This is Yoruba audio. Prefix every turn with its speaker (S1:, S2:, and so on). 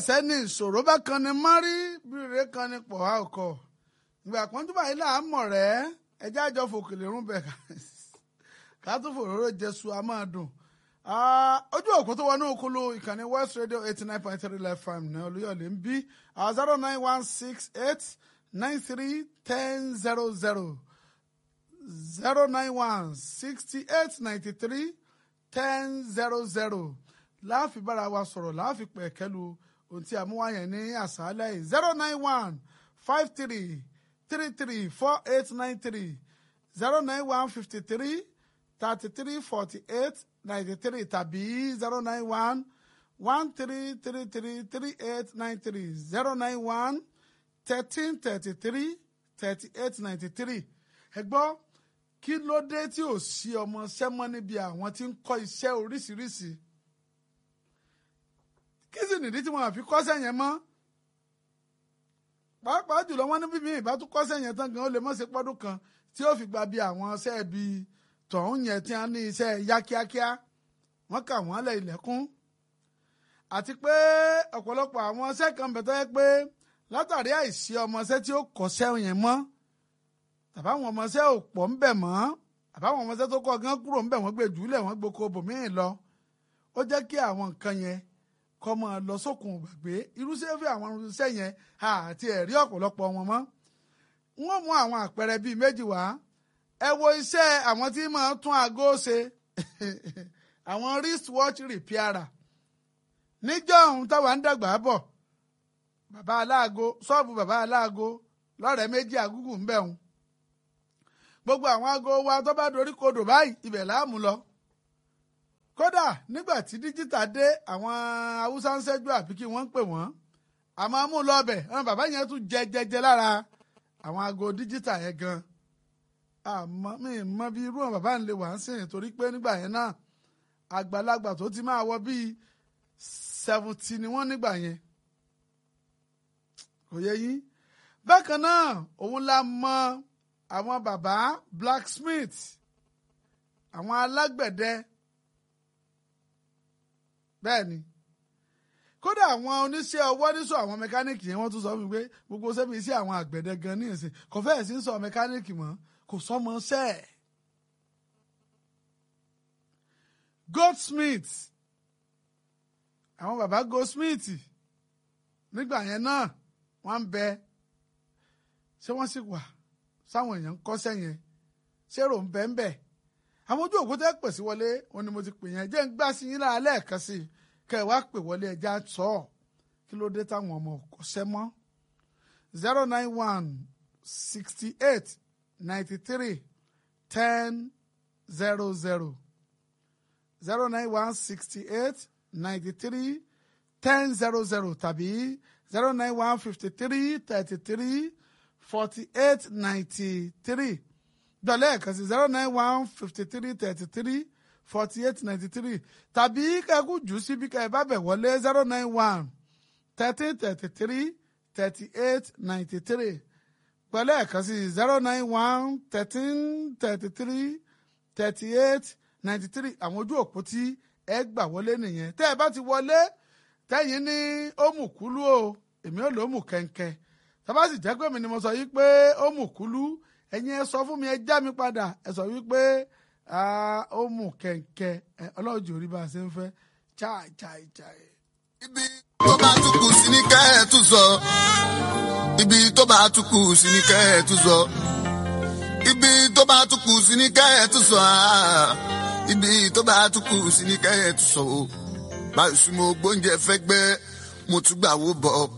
S1: sẹ́ni ìṣòro bá kan ni mọ́rí bíire kan ni pọ̀ á ọkọ̀ ìgbà pọ́njú báyìí là á mọ̀ rẹ́ ẹjẹ́ àjọ fòkèlè rún bẹ̀ ká tún fòróró jésù a máa dùn ojú òkú tó wọnú òkúlu ìkànnì west radio eighty nine point three live farm ní olúyọ̀lé ń bí zero nine one six eight nine three ten zero zero zero nine one sixty eight ninety three ten zero zero láàfin bára wa sọ̀rọ̀ láàfin pẹ̀kẹ́lu ohun tí a mú wáyẹn ní àṣálẹ́ yìí zero nine one five three three three four eight nine three zero nine one fifty three thirty three forty eight ninety three tàbí zero nine one one three three three three eight nine three zero nine one thirteen thirty three thirty eight ninety three ẹ gbọ́ kí ló dé tí ò sí ọmọ sẹ́mọ́ níbi àwọn tí ń kọ́ iṣẹ́ oríṣiríṣi kí sì nìdí tí wọn àfi kọ́sẹ̀ yẹn mọ́ pàápàá jùlọ wọn ní bíbí ìbá tún kọ́sẹ̀ yẹn tán gan ó lè mọ̀ sí pọ́dún kan tí ó fi gba bí àwọn iṣẹ́ bí tọ̀hún yẹn tí wọ́n ní iṣẹ́ yá kíákíá wọ́n kà wọ́n lẹ̀ ilẹ̀kùn àti pé ọ̀pọ̀lọpọ̀ àwọn iṣẹ́ kan bẹ̀ tó yẹ pé látàrí àìsí ọmọọṣẹ́ tí ó kọ́ṣẹ́ yẹn mọ́ tàbáwọn ọmọọṣẹ́ ò pọ̀ ń bẹ̀ mọ́ àbáwọn ọmọọṣẹ́ tó kọ́ gan kúrò ń bẹ̀ wọ́n gbé jùlẹ̀ wọ́n gboko bòmíì lọ ó jẹ́ kí àwọn nǹkan yẹn kọ́ mọ́ lọ sókun gbàgbé irúṣẹ́ fi àwọn irúṣẹ́ yẹn àti ẹ̀rí ọ̀pọ̀lọpọ̀ wọn mọ́. wọ́n mú àwọn àpẹẹrẹ bíi méjì wá ẹ wo iṣẹ́ àwọn tí máa tún aago ṣe àwọn wristwatch repairer níjọ́ ohun táwa ń dàgbà bọ̀ bàbá aláago ṣọ́ọ̀bù bàbá aláago lọ́rẹ̀ẹ́ méjì àgúgù ń bẹ̀ wọn gbogbo àwọn aago wa tó bá dorí kodò báyìí ibẹ̀ láàmú lọ kódà nígbà tí díjítà dé àwọn haúsá ń ṣẹ́jú àbí kí wọ́n ń pè wọ́n àmọ́ mú lọ́bẹ̀ àwọn bàbá yẹn tún jẹ jẹjẹ lára àwọn aago díjítà yẹn gan àmọ́ mi mọ bí irú àwọn bàbá ń lè wà ń sìn torí pé nígbà yẹn náà àgbàlagbà tó ti máa wọ bíi seventy ni wọ́n nígbà yẹn kò yẹ yín bákan náà òun la mọ àwọn bàbá blacksmith àwọn alágbẹ̀dẹ bẹ́ẹ̀ ni kódà àwọn oníṣẹ́ ọwọ́ níṣọ àwọn mẹkáníìkì yẹn wọ́n tún sọ fún mi pé gbogbo sẹ́mi iṣẹ́ àwọn àgbẹ̀dẹ gan ní ìsìn kò fẹ́ẹ̀ sí ń sọ mẹkáníìkì mọ́ kò sọmọ ṣẹ́ ẹ̀. goldsmith àwọn bàbá goldsmith nígbà yẹn náà wọ́n ń bẹ ṣé wọ́n sì wà sáwọn èèyàn ń kọ́ṣẹ́ yẹn ṣé rò ń bẹ́ ń bẹ́ẹ̀ àwọn ojú òkú tẹ́ pè sí wọlé wọn ni mo ti pè yẹn jẹ́ ń gbá sí yín lára lẹ́ẹ̀kan sí i kẹ́ ẹ wá pè wọlé ẹja sọ ọ́ kí ló dé táwọn ọmọ kò ṣẹ́ mọ́ zero nine one sixty eight ninety three ten zero zero zero nine one sixty eight ninety three ten zero zero tàbí zero nine one fifty three thirty three forty eight ninety three dọ̀lẹ́ ẹ̀kan sí zero nine one fifty three thirty three forty eight ninety three tàbí kẹ́kù jù síbi kẹ́ ẹ bá bẹ̀ wọlé zero nine one thirteen thirty three thirty eight ninety three pẹ̀lú ẹ̀kan sí zero nine one thirteen thirty three thirty eight ninety three àwọn ojú òpó tí ẹ gbà wọlé nìyẹn tẹ́ ẹ bá ti wọlé tẹ́yìn ní ó mú kúlú o èmi ò lò ó mú kẹ̀ǹkẹ̀ tọ́ba sì jẹ́ pé mi ni mo sọ yìí pé ó mú kúlú ẹ̀yin ẹ sọ fún mi ẹ já mi padà ẹ sọ wípé ó mú kẹ̀ǹkẹ̀ ọlọ́run jòrí bá a ṣe ń fẹ́ chai chai chai.
S2: ibi tó bá tún kù sí ní kẹ́ ẹ̀ tún sọ ibi tó bá tún kù sí ní kẹ́ ẹ̀ tún sọ ibi tó bá tún kù sí ní kẹ́ ẹ̀ tún sọ ibi tó bá tún kù sí ní kẹ́ ẹ̀ tún sọ o báyìí sí mo gbóúnjẹ fẹ́ gbẹ́ mo tún gbà wó bọ̀